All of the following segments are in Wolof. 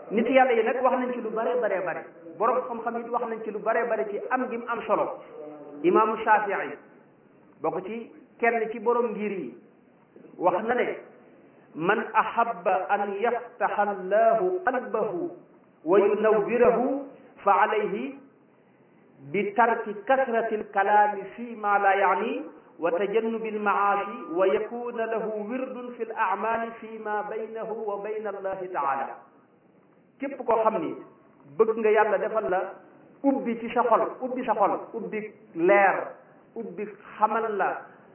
nit yàlla yi nag wax nañ ci lu bare bare bare borom xam-xam yi wax nañ ci lu bare bare ci am gi mu am solo imaamu Shafii bokk ci kenn ci borom ngir yi wax na ne man ahabba an yaftaxa allahu qalbahu wa yunawwirahu fa alayhi bi tarki kasrati alkalaami fi ma la yaani wa tajannubi almaasi wa yakuna lahu wirdun fi alacmaali fi ma baynahu wa bayna allahi taala képp koo xam ni bëgg nga yàlla defal la ubbi ci sa xol ubbi sa xol ubbi leer ubbi xamal la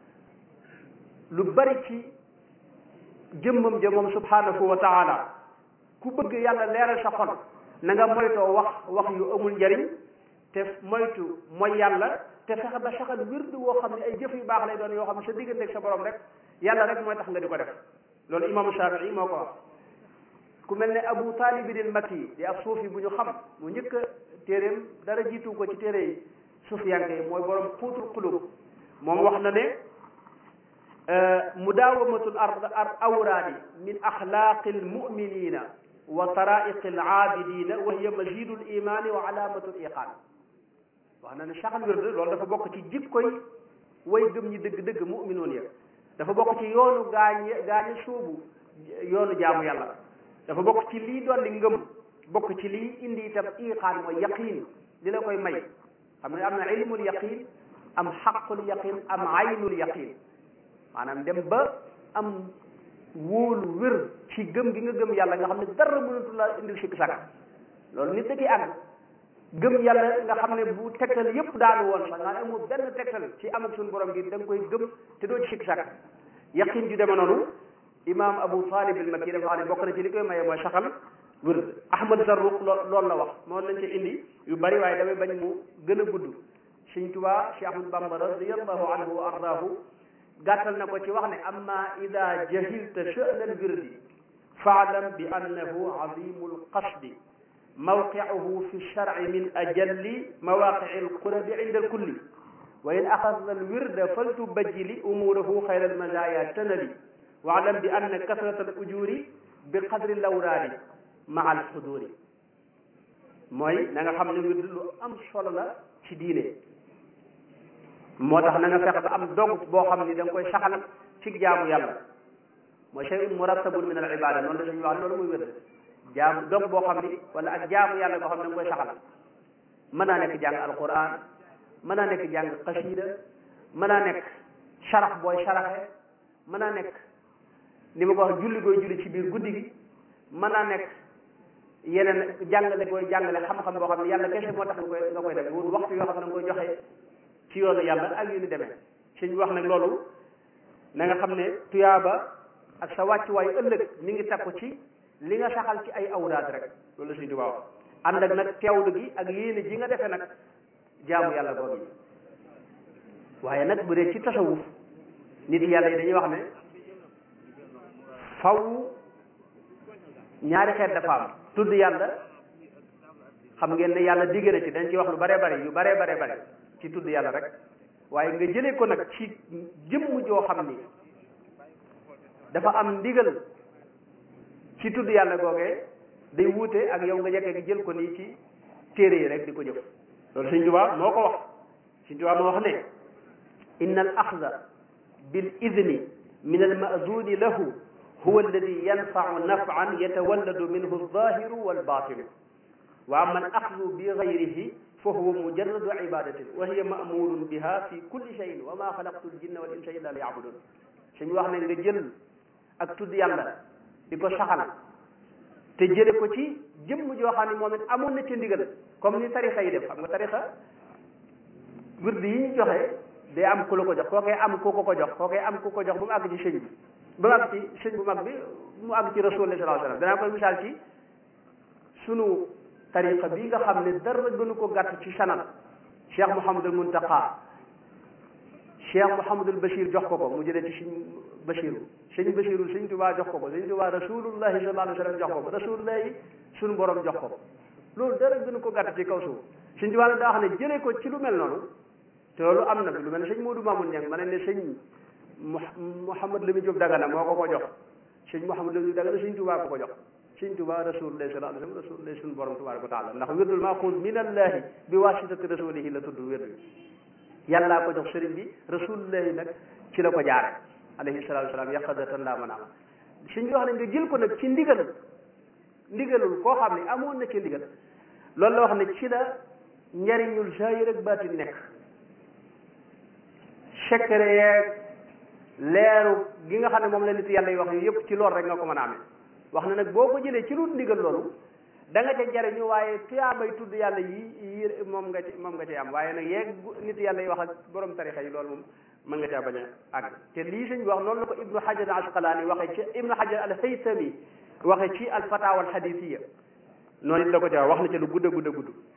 lu bari ci jëmmam ja moom subhanahu wa taala ku bëgg yàlla leeral sa xol na nga moytoo wax wax yu amul njariñ te moytu mooy yàlla te fexe ba saxal wirdu woo xam ne ay jëf yu baax lay doon yoo xam ne sa digganteeg sa borom rek yàlla rek mooy tax nga di ko def loolu imaamu Shafii moo ko wax ku mel ne Abu Taalib al Makki di ab suufi bu ñu xam mu njëkk a téeréem dara jiitu ko ci téere yi suufiyanke yi mooy borom xuutul xulub moom wax na ne mudaawamatul ard awraadi min axlaaqi almuminina wa taraiqi alaabidina wa hiya mazidu limaani wa alaamatu liqaan wax na ne saxal wird loolu dafa bokk ci jikkoy way gëm ñi dëgg-dëgg muminoon ya dafa bokk ci yoonu gaañ gaañi suubu yoonu jaamu yàlla dafa bokk ci lii dolli ngëm bokk ci lii indi itam iqaan mooy yaqiin li la koy may xam ne am na ilmul yaqiin am xaqul yaqiin am aynul yaqiin maanaam dem ba am wóolu wér ci gëm gi nga gëm yàlla nga xam ne dara mënatu la indil sikk sàkk loolu nit da ciy àgg gëm yàlla nga xam ne bu tegtal yépp daanu woon sax nga amul benn tegtal ci am ak suñu borom gi da nga koy gëm te doo ci sikk sàkk yaqin ju deme noonu imam Abu Talib al Makki dafa xam ne bokk na ci li koy maye mooy saxal wér Ahmad Zarruq loolu la wax moo lañ ci indi yu bari waaye damay bañ mu gën a gudd Sëñ Tuubaa Cheikh Ahmad Bamba radiyallahu anhu wa ardaahu gàttal na ko ci wax ne amma ida jahilta sha'nal wirdi faalam bi annahu azimul qasdi mawqi'uhu fi shar'i min ajalli mawaqi'i alqurabi inda alkulli wa in axadna alwirda faltubajjili umurahu xayra almazaya tanali waalam bi anna kasrata alujuri bi qadri lawraadi maa alxuduri mooy na nga xam ne wird lu am solo la ci diine moo tax na nga fexe ba am dog boo xam ni da nga koy saxal ci jaamu yàlla mooy shay'un murattabun min al ibada noonu la suñu wax loolu muy wér jaamu dog boo xam ni wala ak jaamu yàlla boo xam ne da nga koy saxal mën naa nekk jàng alquran mën naa nekk jàng xasida mën naa nekk sarax booy saraxe mën naa nekk ni ma ko wax julli gooy julli ci biir guddi gi mën naa nekk yeneen jàngale gooy jàngale xam-xam boo xam ne yàlla kese moo tax nga koy nga koy def wut waxtu yoo xam ne nga koy joxe ci yoonu yàlla ak yu ni demee suñ wax nag loolu na nga xam ne tuyaaba ak sa wàccuwaay ëllëg mi ngi takku ci li nga saxal ci ay awraad rek loolu la suñ tubaab wax ànd ak nag teewlu gi ak yéene ji nga defee nag jaamu yàlla boobu yi waaye nag bu dee ci tasawuf nit yàlla yi dañuy wax ne faw ñaari xeet dafa am tudd yàlla xam ngeen ne yàlla digg na ci dañ ci wax lu bare bare yu bare bare bare ci tudd yàlla rek waaye nga jëlee ko nag ci jëmm joo xam ni dafa am ndigal ci tudd yàlla googee day wuute ak yow nga jekkee gi jël ko nii ci téere yi rek di ko jëf loolu Sëñ Tuubaa moo ko wax Sëñ Tuubaa moo wax ne inna al axda bil idni min al maazuni lahu huwa alladi yanfau nafan yatawalladu minhu alzahiru walbatinu wa ama al axdu bi gayrihi fa huwa mujarradu ibadatin wa hiya mamurun biha fi kulli cheyin wa ma xalaqtu ljinna wal insa illa li yabudun suñu wax ne nga jël ak tudd yàlla di ko saxal te jële ko ci jëmm joo xam ne moom it amoon na ca ndigal comme ni tarixa yi def xam nga tarixa wird yi ñu joxe day am ku la ko jox koo koy am ku ko ko jox koo koy am ku ko jox ba mu àgg ci sëñ bi ba mu àgg ci sëñ bu mag bi mu àgg ci rasul sallallahu alayhi wasallam danaa koy misaal ci sunu tariqa bi nga xam ne dara gënu ko gàtt ci sanad cheikh Mouhamadul Muntaqa cheikh Mouhamadul Bachir jox ko ko mu jëlee ci sëñ Bachiru sëñ Bachiru sëñ Tuubaa jox ko ko sëñ Tuubaa rasulullahi sallallahu alayhi wasallam jox ko ko rasulullahi sunu borom jox ko ko loolu dara gënu ko gàtt ci kaw suuf sëñ Tuubaa nag daa wax ne jëlee ko ci lu mel noonu te loolu am na fi lu mel ne sëñ Moodu Mamoun Ñang ma ne ne sëñ Mouhamad Lamine Diop Dagana moo ko ko jox sëñ Mouhamad Lamine Diop Dagana sëñ Tuubaa ko ko jox sëñ Tuubaa rasulullahi sallallahu alayhi wa sallam rasulullahi suñu borom tabaraka wa taala ndax wirdul maaxuud min allahi bi wasitati rasulihi la tudd wird bi yàllaa ko jox sëriñ bi rasulullahi nag ci la ko jaare alayhi salatu wasalaam yaqadatan laa mën a am suñ bi wax ne nga jël ko nag ci ndigal ndigalul koo xam ne amoon na ci ndigal loolu la wax ne ci la njariñul zahir ak baatin nekk secret yeeg leeru gi nga xam ne moom la nit yàlla yi wax yu yëpp ci loolu rek nga ko mën a amee wax na nag boo ko jëlee ci lu ndigal loolu da nga ca jariñu waaye tuyaabay tudd yàlla yi yi moom nga ci moom nga ci am waaye nag yeeg nit yàlla yi wax ak borom tarixa yi loolu moom mën nga caa bañ a àgg te lii sëñ bi wax noonu la ko ibnu hajar al asqalaani waxee ci ibnu hajar al haytami waxee ci al fatawa al hadithiya noonu it la ko ca wax na ca lu gudd a gudd a gudd